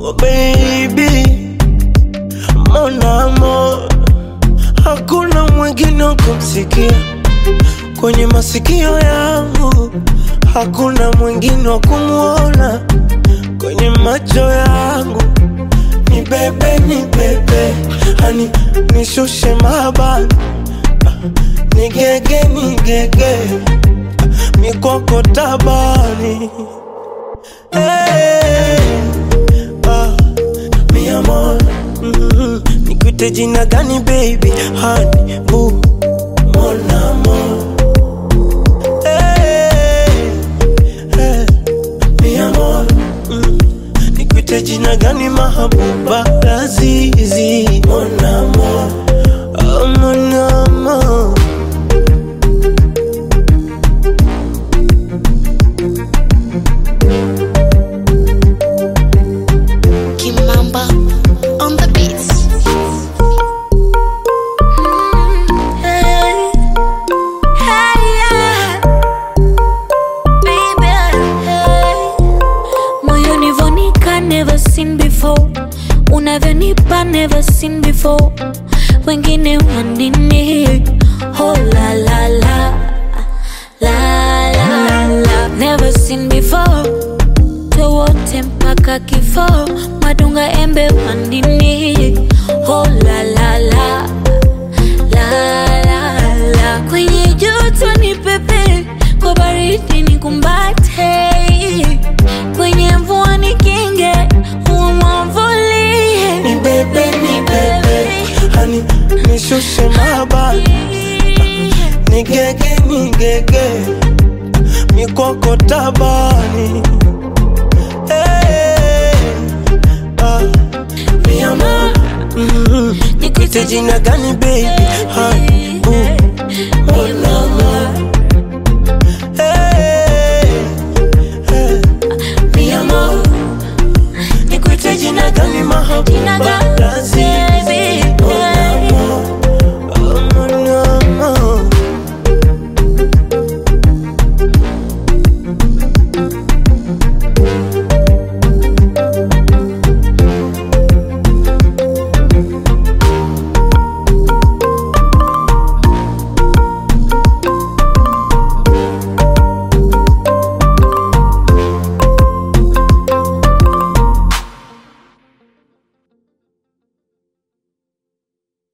oh baby, mon amour, hakuna mwingine wa kumsikia kwenye masikio yangu, hakuna mwingine wa kumwona kwenye macho yangu. Ni bebe, ni bebe, hani nishushe mabani, ni gege, ni gege, mikoko tabani Hey, ah, mi amor, mm, nikuite jina gani baby, honey, boo, mon amour. Hey, hey, mi amor, mm, nikuite jina gani mahabuba, lazizi, mon amour, oh, mon amour. Kimamba on the beats. Hey, hey, yeah. Baby, hey. Moyoni vonika never seen before unavyonipa never seen before wengine wanini oh la la la la la la never seen before wote mpaka kifo madunga embe wandini oh la la la la la la kwenye joto ni pepe kwa baridi ni kumbate kwenye mvua ni kinge umwavulie Ni bebe, ni bebe, hani nishushe mabani, ni gege, ni gege, mikoko tabani. Hey, ah, mi amor, mm, nikuite jina gani baby, honey, boo, mon amour. Hey, hey, mi amor, nikuite jina gani mahabuba,